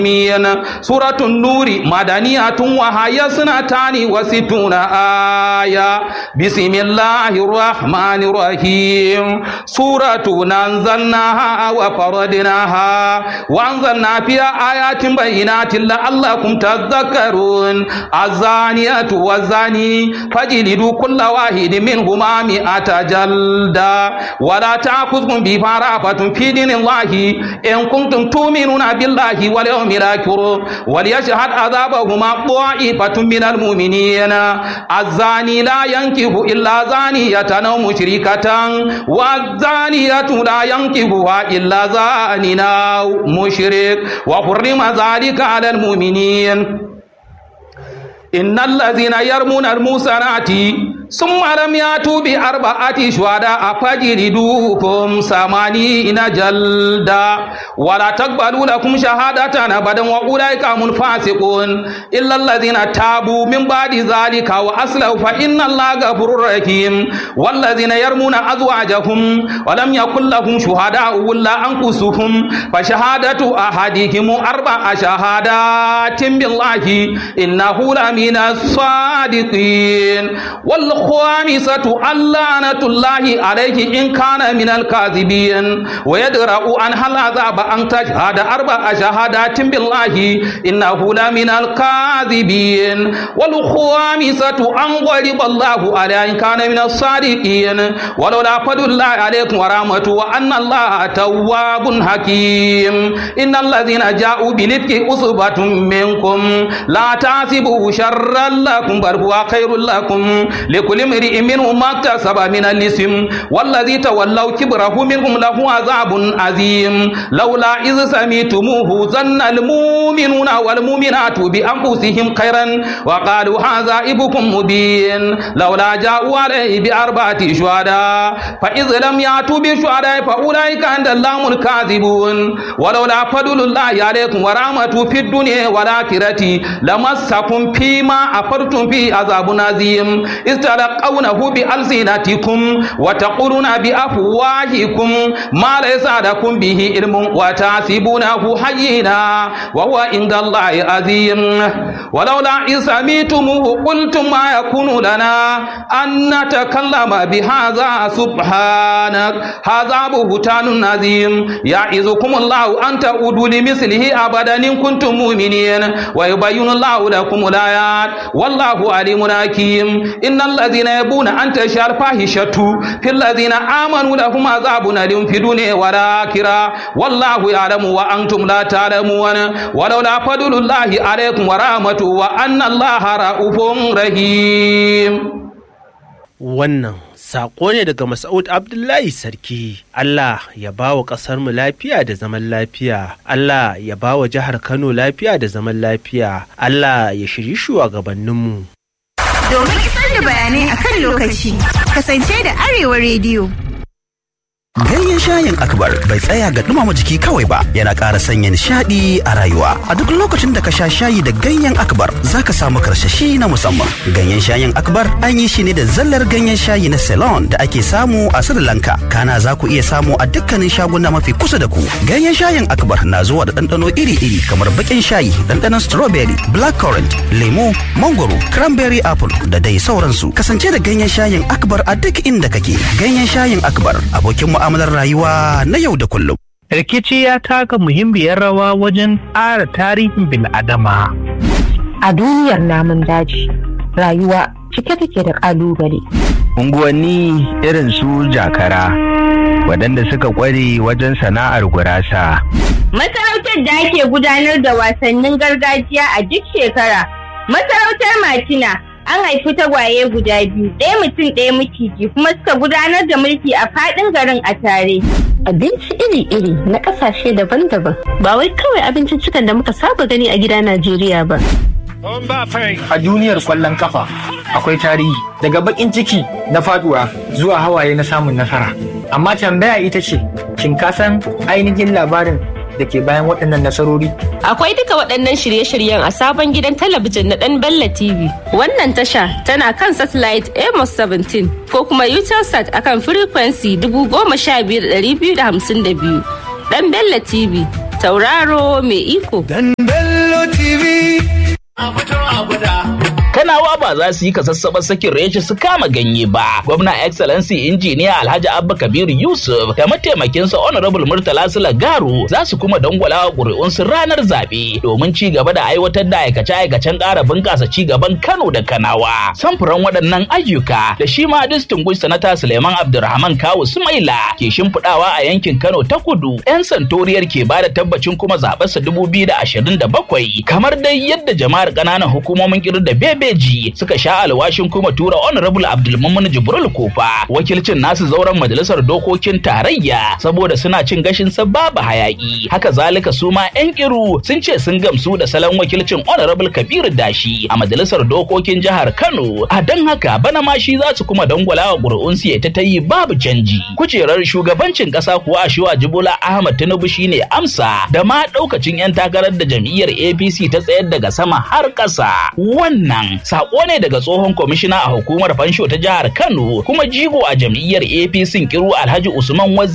مين سورة النور مدنية وهي سنتان وستون آية بسم الله الرحمن الرحيم سورة ننزلناها وفردناها وأنزلنا فيها آيات بينات لعلكم تذكرون الزانية والزاني فجلدوا كل واحد منهما مئة جلدة ولا تأخذكم بفرافة في دين الله إن كنتم تؤمنون بالله واليوم الآخر وليشهد عذابهما طائفة من المؤمنين الزاني لا ينكح إلا زانية أو مشركة والزانية لا ينكحها إلا زان أو مشرك وحرم ذلك على المؤمنين إن الذين يرمون المحصنات ثم لم يأتوا بأربعة شهداء فاجلدوهم ثمانين جلدا ولا تقبلوا لكم شهادة أبدا وأولئك هم الفاسقون إلا الذين تابوا من بعد ذلك وأصلحوا فإن الله غفور رحيم والذين يرمون أزواجهم ولم يكن لهم شهداء إلا أنفسهم فشهادة أحدهم أربع شهادات بالله إنه لمن الصادقين والخامسة اللعنة الله عليه إن كان من الكاذبين ويدرأ عن هل عذاب أن تشهد أربع شهادات بالله إنه لمن الكاذبين والخامسة أن غضب الله عليه إن كان من الصادقين ولولا فضل الله عليكم ورحمته وأن الله تواب حكيم إن الذين جاءوا بالإفك أصبة منكم لا تحسبوا شرا لكم بل هو خير لكم لكل امرئ منهم ما اكتسب من الاسم والذي تولوا كبره منهم له عذاب عظيم لولا إذ سميتموه ظن المؤمنون والمؤمنات بأنفسهم خيرا وقالوا هذا إبكم مبين لولا جاءوا عليه بأربعة شهداء فإذ لم يأتوا بشهداء فأولئك عند الله الكاذبون ولولا فضل الله عليكم ورحمته في الدنيا والآخرة لمسكم فيما أفرتم فيه عذاب عظيم إذ تلقونه بألسنتكم وتقولون بأفواهكم ما ليس لكم به علم وتحسبونه حينا وهو عند الله عظيم ولولا إذ سميتموه قلتم ما يكون لنا أن نتكلم بهذا سبحانك هذا بهتان عظيم يعظكم الله أن تعودوا لمثله أبدا إن كنتم مؤمنين ويبين الله لكم الآيات والله عليم حكيم إن الذين يبون أن تشاء الفاحشة في الذين آمنوا لهم عذاب أليم في الدنيا والآخرة والله يعلم وأنتم لا تعلمون ولولا فضل الله عليكم ورحمته وأن الله رؤوف رحيم Wannan saƙo ne daga Mas'ud Abdullahi Sarki. Allah ya ba wa ƙasarmu lafiya da zaman lafiya. Allah ya ba wa jihar Kano lafiya da zaman lafiya. Allah ya shiri shugabanninmu. Domin isar da bayanai a kan lokaci, kasance da Arewa Rediyo. Ganyen shayin akbar bai tsaya ga dumama jiki kawai ba yana ƙara sanya nishaɗi a rayuwa. A duk lokacin da ka sha shayi da ganyen akbar za ka samu karsashi na musamman. Ganyen shayin akbar an yi shi ne da zallar ganyen shayi na Ceylon da ake samu a Sri Lanka. Kana za ku iya samu a dukkanin shaguna mafi kusa da ku. Ganyen shayin akbar na zuwa da ɗanɗano iri-iri kamar baƙin shayi, ɗanɗanon strawberry, blackcurrant, lemo, mangoro, cranberry apple da dai sauransu. Kasance da ganyen shayin akbar a duk inda kake. Ganyen shayin akbar abokin mu'amalar rayuwa na yau da kullum. rikici ya taka muhimmiyar rawa wajen ƙara tarihin bil'adama. A duniyar namun daji, rayuwa cike take da ƙalubale. Unguwanni irin su jakara, waɗanda suka ƙware wajen sana'ar gurasa. Masarautar da ake gudanar da wasannin gargajiya a duk shekara. Masarautar Matina an haifi tagwaye guda biyu, ɗaya mutum ɗaya maciji kuma suka gudanar da mulki a faɗin garin a tare. Abinci iri-iri na ƙasashe daban-daban ba wai kawai abinciccikan da muka saba gani a gida Najeriya ba. A duniyar kwallon kafa akwai tarihi daga bakin ciki na faduwa zuwa hawaye na samun nasara. Amma tambaya ita ce, shin ka san ainihin labarin da ke bayan waɗannan nasarori? Akwai duka waɗannan shirye-shiryen a sabon gidan talabijin na ɗan Bella TV. Wannan tasha tana kan satellite Amos 17 ko kuma Utelsat akan frequency 15252. Ɗan Bella TV, tauraro mai iko. Dan Kanawa ba za su yi kasassabar sakin reshe su kama ganye ba. Gwamna Excellency Injiniya Alhaji Abba Kabir Yusuf da mataimakinsa Honorable Murtala Garu za su kuma dangwala ƙuri'unsu ranar zaɓe domin ci gaba da aiwatar da aikace-aikacen ƙara bunƙasa ci gaban Kano da Kanawa. Samfuran waɗannan ayyuka da shi ma distinguished sanata Suleiman Abdulrahman Kawu Sumaila ke shimfiɗawa a yankin Kano ta kudu. 'Yan santoriyar ke ba da tabbacin kuma zaɓarsa dubu biyu da ashirin da bakwai kamar dai yadda jama'ar ƙananan hukumomin ƙirar da bebeji suka sha alwashin kuma tura honorable abdulmumin jibril kofa wakilcin nasu zauren majalisar dokokin tarayya saboda suna cin gashin sa babu hayaki haka zalika su ma yan kiru sun ce sun gamsu da salon wakilcin honorable kabiru dashi a majalisar dokokin jihar kano a don haka bana ma shi za su kuma dangwala wa ƙuri'unsu ya ta yi babu canji kujerar shugabancin ƙasa kuwa a jibola ahmad tinubu shine amsa da ma ɗaukacin 'yan takarar da jam'iyyar apc ta tsayar daga sama har ƙasa wannan sako ne daga tsohon kwamishina a hukumar fansho ta jihar kano kuma jigo a jam'iyyar apc kiru alhaji usman